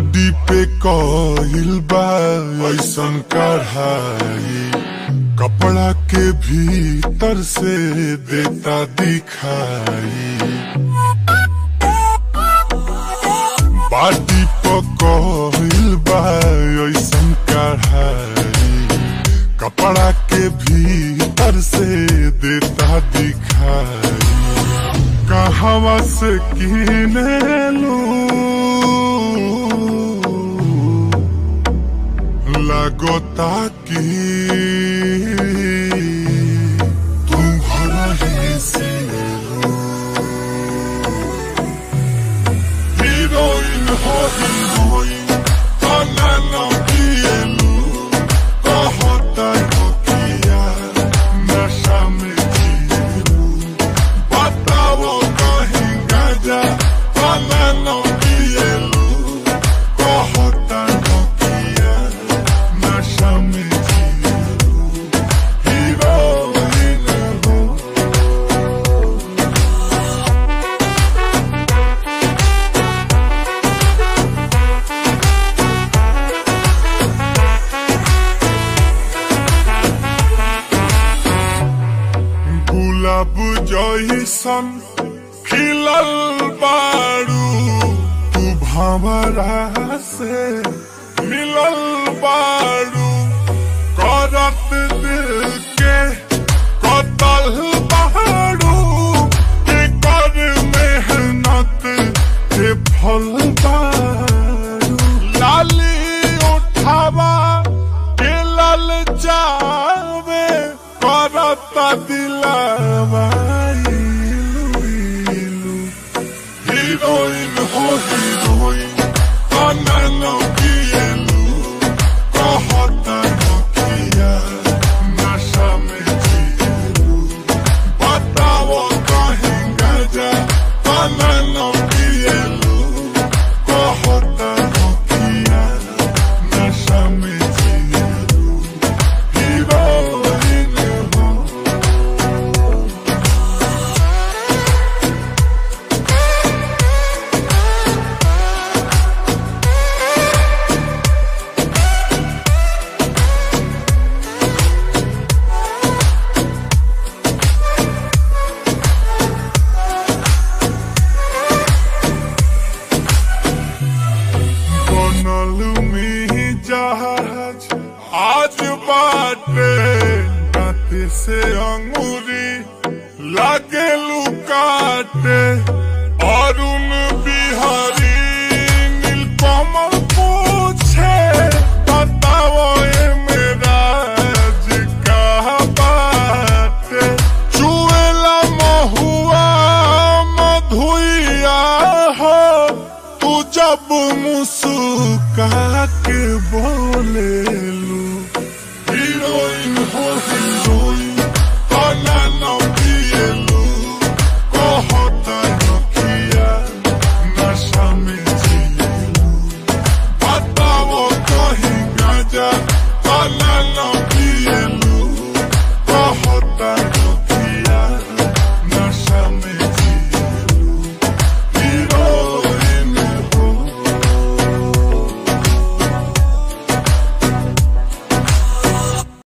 बाडी पे कहिल बा ऐसन कढ़ाई कपड़ा के भीतर से देता दिखाई बाडी पे कहिल बा ऐसन कढ़ाई कपड़ा के भीतर से देता दिखाई कहवा से किने लू लगोता की तुम घर ही से लो हीरोइन हो हीरोइन तना न पिएलू कहता हो किया नशा में जिएलू बताओ कहीं गाजा तना न पिएलू कहता हो किया नशा में जिएलू हीरोइन हो गुलाब जैसन खिलल बारू तू भंवरा से मिलल बारू करत दिल के कतल बारू के कर मेहनत के फल बारू लाली उठावा के लल जावे करता दिलावा इलू इलू हीरोइन हो हीरोइन अनन किएलू कहता हो किया नशा में जिएलू बताओ कहीं गजा अनन किएलू कहता हो किया नशा में जिएलू हीरोइन हो बनल में जहाज आज बाटे दांत से अंगूरी लागे लुकाटे